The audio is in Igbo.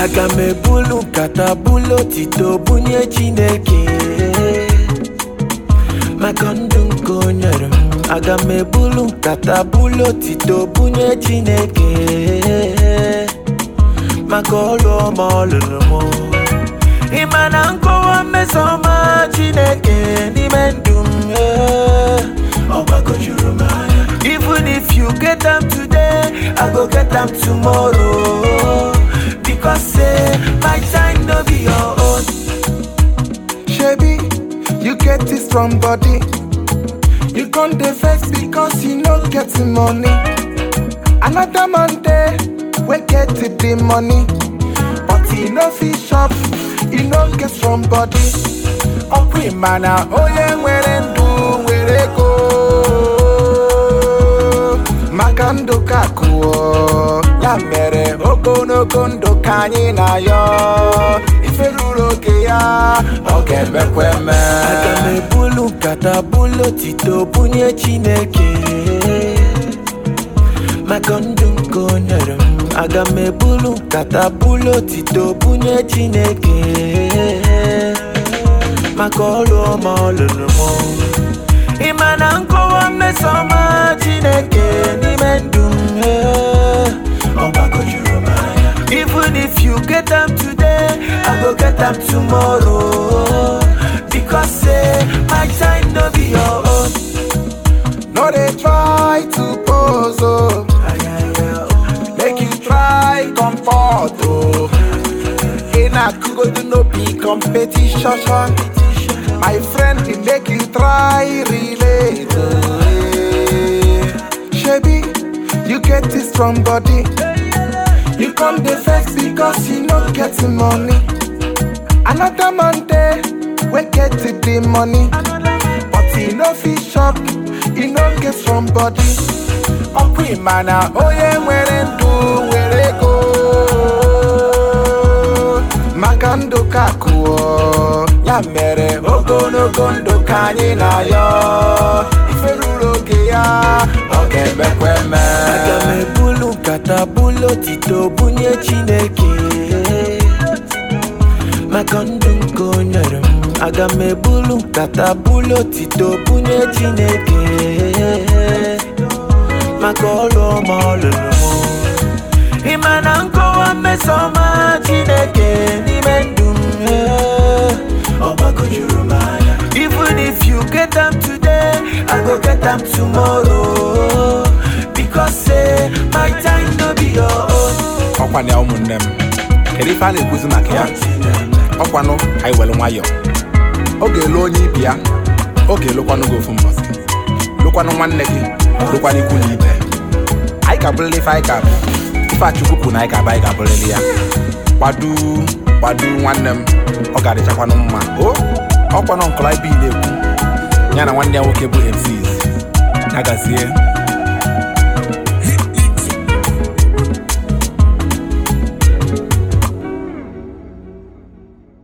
aga m ebulu nkata bulu otito bunye chineke maka ndụ nke o nyere m aga m ebulu nkata bulu otito bunye chineke maka ọlụ ọma ọ lụrụ m ịma na nkọwa mmesoma chineke n'ime ndụ m eh, ọ gbagojuru m anya even if you get am today i go get am tomorrow because say my time no be your own Shebi, you get this strong body. You can't dey vex because you no get the money. Another man there, we get the money. But he no fit shop, he no get strong body. Ọkwa ịma na onye nwere ndụ nwere ego. Maka ndụ ka akụọ, ya mere ogologo ndụ ka anyị na-ayọ. Ife ruru oge ya, ọ ga-emekwa eme. aga m ebulu nkata bulu otito bunye chineke maka ndụ nke o nyere m aga m ebulu nkata bulu otito bunye chineke maka ọlụ ọma ọ lụrụ m ịma na nkọwa mmesoma chineke n'ime ndụ m eh, ọ gbagojuru m anya even if you get am today i go get am tomorrow because say my time no be your own No dey try to pose oh, make you try comfort oh. In a kugodu no be competition. My friend dey make you try relate oh. eh. Shebi, you get this strong body. You come dey vex because you no get the money. Another man there, we get the money. But he no fit shop, he no get strong body. Ọkwa ịma na onye nwere ndụ nwere ego. Maka ndụ ka akụọ, ya mere ogologo ndụ ka anyị na-ayọ. Ife ruru oge ya, ọ ga-emekwa eme. aga m ebulu nkata bulu otito bunye chineke maka ndụ nke o nyere m aga m ebulu nkata bulu otito bunye chineke maka ọlụ ọma ọ lụrụ m ịma na nkọwa mmesoma chineke n'ime ndụ m eh, ọ gbagojuru m anya even if you get am today i go get am tomorrow because say my time no be your own ọkwa na ụmụnne m kedu ife a na-ekwuzi maka ya ọkwanụ ka anyị were nwayọọ oge elu onye ibi ya oge elukwanụ gị ofu mbọsị lụkwanụ nwanne gị lụkwanụ ikwu na ibe anyị ga-abụrịrị ife anyị ga-abụ ife achukwu kwuru na anyị ga-abụ anyị ga-abụrịrị ya gbadu gbadu nwanne m ọ ga-adịchakwanụ mma o ọkwanụ nkọla ibe na-ekwu ya na nwanne ya nwoke bụ MCs ya gazie